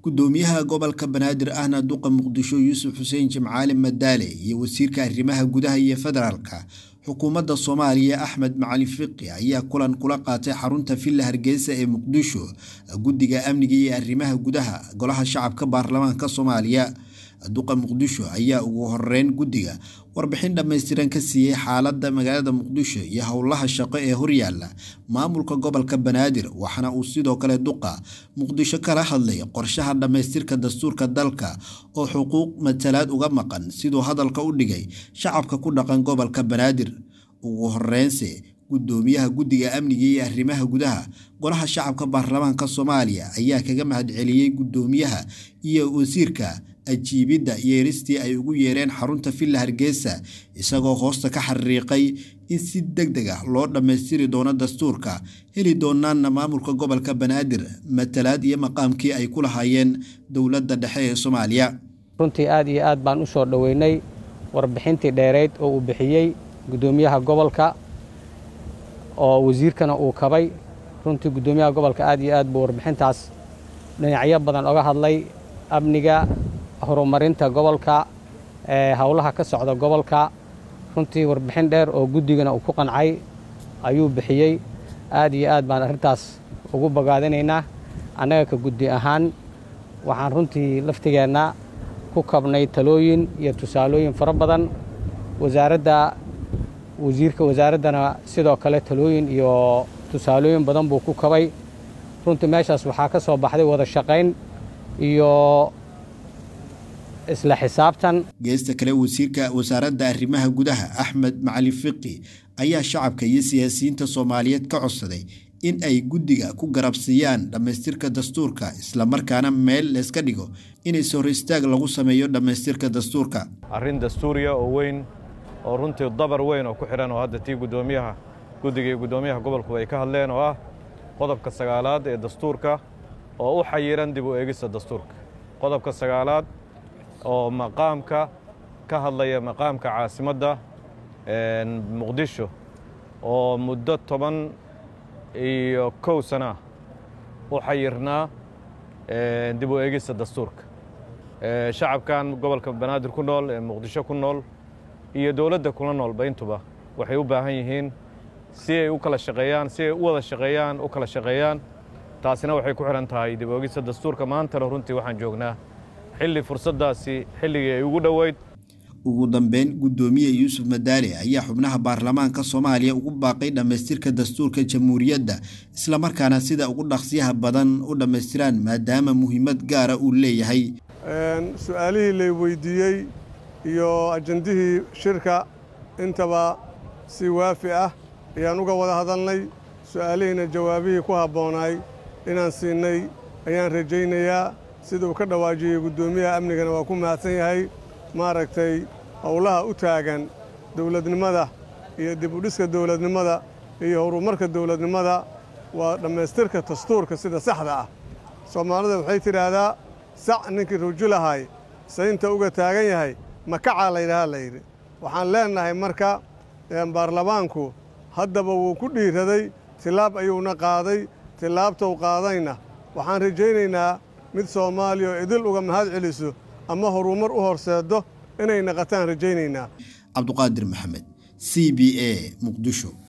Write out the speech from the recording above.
gudoomiyaha gobolka banaadir ahna duqa muqdisho yuusuf xuseen jimcaali madaale iyo wasiirka arrimaha gudaha iyo federaalka xukuumadda soomaaliya axmed macalin fiqi ayaa kulan kula qaatay xarunta villa hargeysa ee muqdisho guddiga amniga iyo arrimaha gudaha golaha shacabka baarlamaanka soomaaliya duqa muqdisho ayaa ugu horeyn guddiga warbixin dhammaystiran ka siiyey xaaladda magaalada muqdisho iyo howlaha shaqo ee horyaala maamulka gobolka banaadir waxaana uu sidoo kale duqa muqdisho kala hadlay qorshaha dhammaystirka dastuurka dalka oo xuquuq matalaad uga maqan siduu hadalka u dhigay shacabka ku dhaqan gobolka banaadir ugu horeynse gudoomiyaha guddiga amniga iyo arrimaha gudaha golaha shacabka baarlamaanka soomaaliya ayaa kaga mahadceliyey gudoomiyaha iyo wasiirka ajiibidda yeeristii ay ugu yeereen xarunta villa hargeysa isagoo hoosta ka xariiqay in si deg deg ah loo dhammaystiri doono dastuurka heli doonaanna maamulka gobolka banaadir matalaad iyo maqaamkii ay ku lahaayeen dowladda dhexe ee soomaaliya runtii aad iyo aad baan u soo dhoweynay warbixintii dheerayd oo uu bixiyey gudoomiyaha gobolka oo wasiirkana uu kabay runtii gudoomiyaha gobolka aad iyo aad buu warbixintaas dhinacyo badan oga hadlay amniga horumarinta gobolka howlaha ka socda gobolka runtii warbixin dheer oo guddigana uu ku qancay ayuu bixiyey aad iyo aad baan arrintaas ugu bogaadinaynaa annaga ka guddi ahaan waxaan runtii laftigeenna ku kabnay talooyin iyo tusaalooyin fara badan wasaaradda wasiirka wasaaraddana sidoo kale talooyin iyo tusaalooyin badan buu ku kabay runtii meeshaas waxaa ka soo baxday wada shaqayn iyo isla xisaabtan geesta kale wasiirka wasaaradda arrimaha gudaha axmed macalin fiqi ayaa shacabka iyo siyaasiyiinta soomaaliyeed ka codsaday in ay guddiga ku garabsiiyaan dhammaystirka dastuurka islamarkaana meel layska dhigo in is-hor istaag lagu sameeyo dhammaystirka dastuurka arrin dastuuriya oo weyn oo runtii dabar weyn oo ku xidhan oo hadda tii guddoomiyaha guddiga iyo guddoomiyaha gobolku ay ka hadleen oo ah qodobka sagaalaad ee dastuurka oo u xayiran dib u eegista dastuurka qodobka sagaalaad oo maqaamka ka hadlaya maqaamka caasimadda muqdisho oo muddo toban iyo kow sana u xayirnaa dib u eegista dastuurka shacabkan gobolka banaadir ku nool ee muqdisho ku nool iyo dowladda kula noolba intuba waxay u baahan yihiin si ay u kala shaqeeyaan si ay u wada shaqeeyaan u kala shaqeeyaan taasina waxay ku xidhan tahay dib u eegista dastuurka maantana runtii waxaan joognaa xilli fursaddaasi xilligii ay ugu dhoweyd ugu dambeyn guddoomiye yuusuf madaale ayaa xubnaha baarlamaanka soomaaliya ugu baaqay dhammaystirka dastuurka jamhuuriyadda islamarkaana sida ugu dhaqsiyaha badan u dhammaystiraan maadaama muhiimad gaara uu leeyahay su-aalihii lay weydiiyey iyo ajandihii shirka intaba si waafi ah ayaan uga wada hadalnay su-aalihiina jawaabihii ku habboonaay inaan siinay ayaan rajaynayaa sida uu ka dhawaajiyey guddoomiyaha amnigana waa ku mahadsan yahay maaragtay howlaha u taagan dowladnimada iyo dib u dhiska dowladnimada iyo horumarka dowladnimada waa dhammaystirka dastuurka sida saxda ah soomaalida waxay tidhaahdaa sac ninkii rujulahay saynta uga taagan yahay makacaa laydhahaa layidhi waxaan leennahay marka baarlamaanku haddaba wuu ku dhiiraday tilaab ayuuna qaaday tilaabtou qaadayna waxaan rajaynaynaa mid soomaaliya oo idil uga mahad celiso ama horumar u horseeddo inay naqataan rajaynaynaa cabduqaadir maxamed c b a muqdisho